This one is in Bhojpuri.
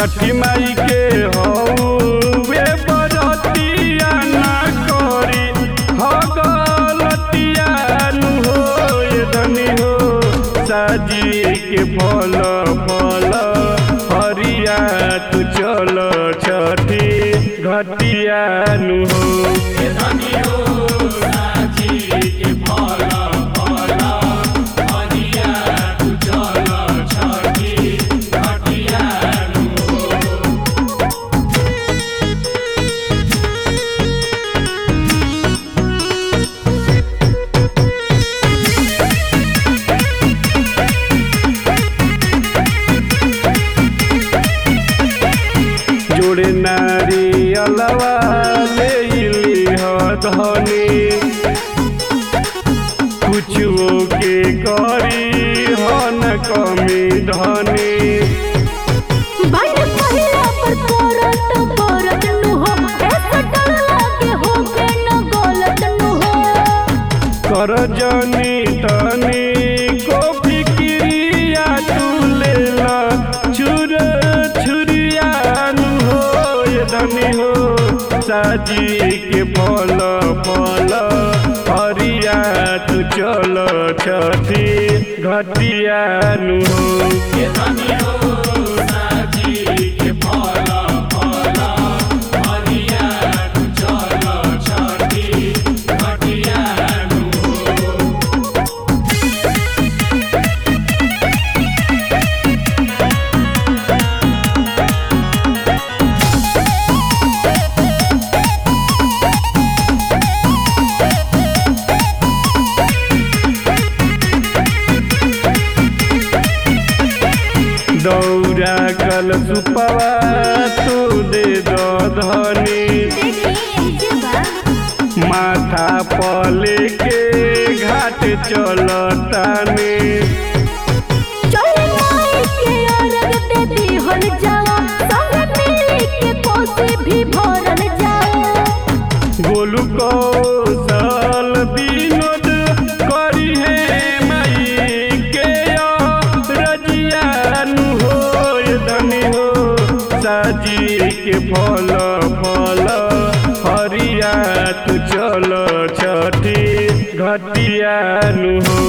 छठी माई के हौवे बरतिया ना करी हो गलतिया नु हो ये धनी हो साजी के फल फल हरिया तू चल छठी घटिया नु हो जोड़े नारी अलवा ले इली ह धनी कुछो के करी ह न कमी धनी बड़ पहिला पर परत परत नु हो ऐसा डर लागे हो के न गलत नु हो कर जनी तनी को फिक्रिया तू ले ला छुर छुरिया नु हो ये धनी हो साजी के फल फल हरिया तू चल छठी घटिया नु हो दौरा कल सुपवा तू दे दो धनी देखिए ये बा माथा पले के घाट चलतानी चले माई के अरग दे दिहल जाओ संग मिली के कोसे भी भरल जाओ गोलू कौशल विनोद करी है माई के रजियान हो ये धनी हो साजी के फल फल हरिया तू चल छठी घटिया नु हो